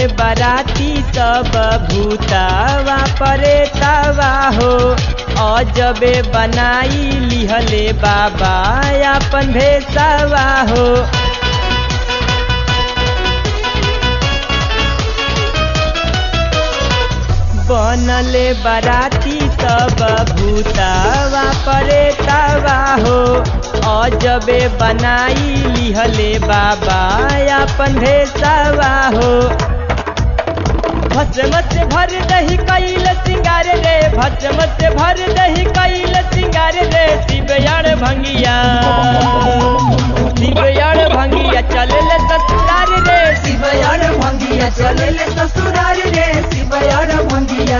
बराती सब भूतावा परेतावा हो अजबे बनाई लिहले बाबा अपन भेसावा हो बनले बराती सब भूतावा परेतावा हो अजबे बनाई लिहले बाबा अपन भेसावा हो भस्म से भर दही कैल सिंगार रे भस्म से भर दही कैल सिंगार रे शिवयाण भंगिया शिवयाण भंगिया चलल ससुरार रे शिवयार भंगिया चले ससुरार रे शिवयार भंगिया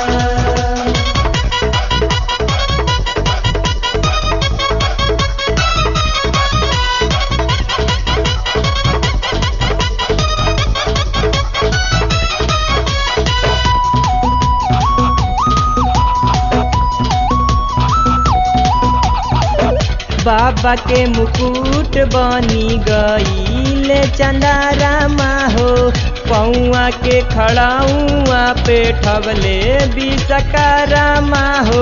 बाबा के मुकुट बनी गई चंदारामा हो पौआ के खड़ाऊआ पे ठवले बिसकारामा हो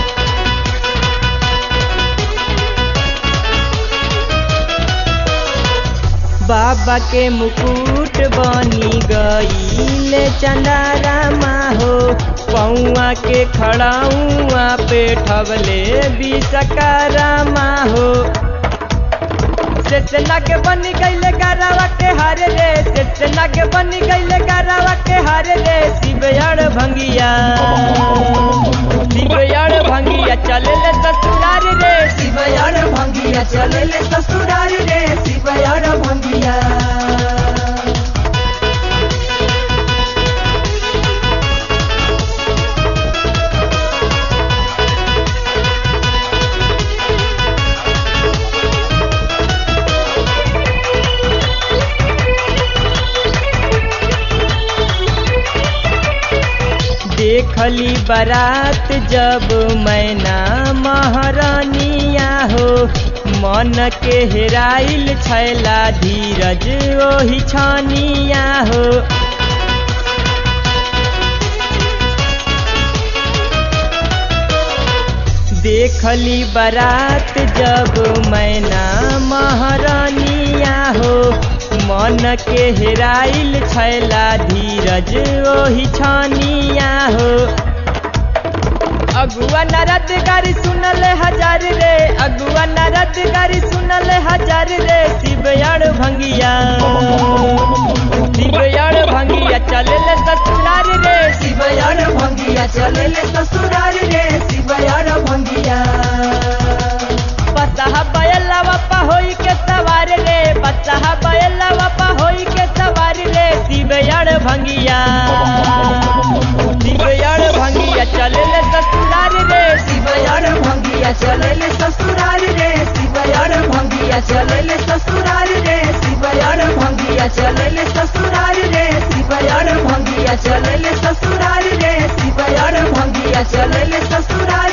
बाबा के मुकुट बनी गई चंदारामा हो पौआ के खड़ाऊआ पे ठवले बिसकारामा हो सेना के बन गईले गारावा के हार रे सेना के बन गईले गारावा के हार रे शिवयाण भंगिया शिवयाण भंगिया चले ससुरार रे शिवयार भंगिया चले ससुरार रे शिवयार भंगिया देखली बारात जब मैना महारानिया हो मन के हेराइल छैला धीरज ओही छानिया हो देखली बारात जब मैना महारानिया हो मन के हेराइल छैला धीरज ओही छानिया हो अगुआ नरद गारी सुनल हजार रे अगुआ नरद गारी सुनल हजार रे शिवयाण भंगिया शिवयाण भंगिया चले ससुरार रे शिवयार भंगिया चले ससुरार रे शिवयार भंगिया बसहा बयला बापा होई के सवार रे बसहा बयला बापा होई के सवार रे शिवयाण भंगिया शिवयाण भंगिया चले ससुरार रे शिवयार भंगिया चले ससुरार रे शिवयार भंगिया चले ससुरार रे शिवयार भंगिया चले ससुरार रे शिवयार भंगिया चले ससुरार रे शिवयार भंगिया चले ससुरार